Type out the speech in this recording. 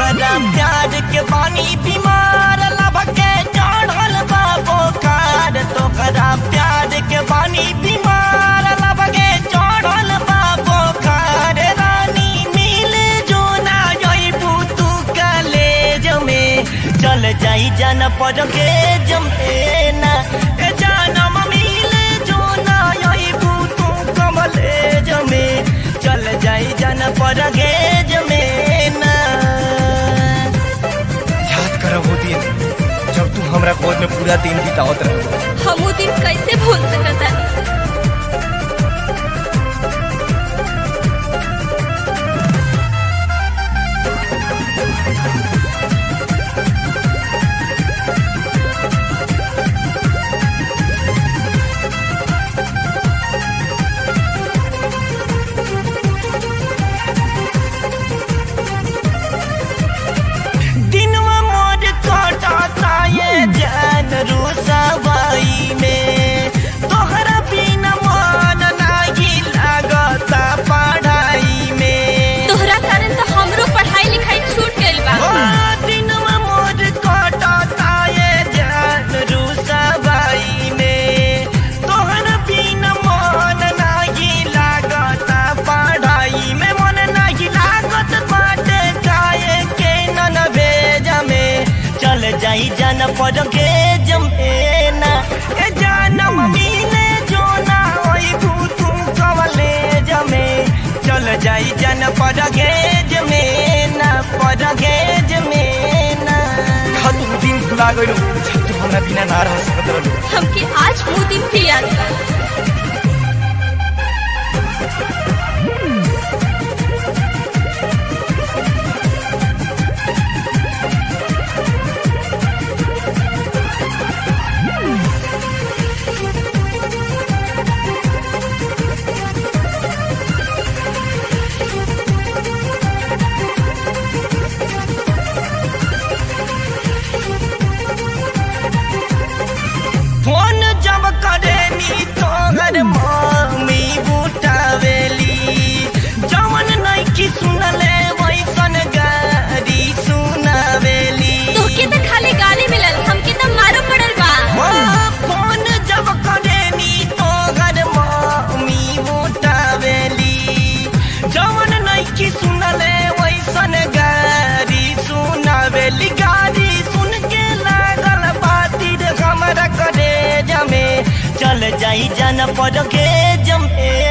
तोहरा प्यार के पानी बीमार लब के चढ़ल बा बोखार तोहरा प्यार के पानी बीमार लब के चढ़ल बा बोखार रानी मिले जो ना जइबू तू कलेज में चल जाई जन पर के जमेना ए जानम मिले जो ना जइबू तू कमलेज में चल जाई जन पर के जमेना याद कर वो दिन जब तू हमरा गोद में पूरा दिन बितावत रह हम वो दिन कैसे भूल सकता दिनवा मोर कटाता ये जान रुसवाई में तोहरा बिना मन नाही लागता पढ़ाई में तोहरा कारण तो हमरो पढ़ाई लिखाई छूट गइल बा ओ दिनवा मोर कटाता ये जान रुसवाई में तोहरा बिना मन नाही लागता पढ़ाई में मन नाही लागत बाटे काहे के नन भेजा में चल जाई जन पर के जमेना ए जानम मिले जो ना होई भूतू कवले जमे चल जाई जन पर के जमेना पर के जमेना तू दिन भुला गइल जब तू हमरा बिना ना रह सकत रहलू हमके आज वो दिन भी याद बा फोन जब करे नी तोहर मम्मी बुटावेली जवन नइकी सुनले वैसन गारी सुनावेली तोके तो खाली गाली मिलल हमके तो मारो पड़ल बा ओ, फोन जब करे नी तोहर मम्मी बुटावेली जवन नइकी सुनले वैसन गारी सुनावेली गारी सुन के लागल बाती रे हमरा करे जमे चल जाई जन पर के जमे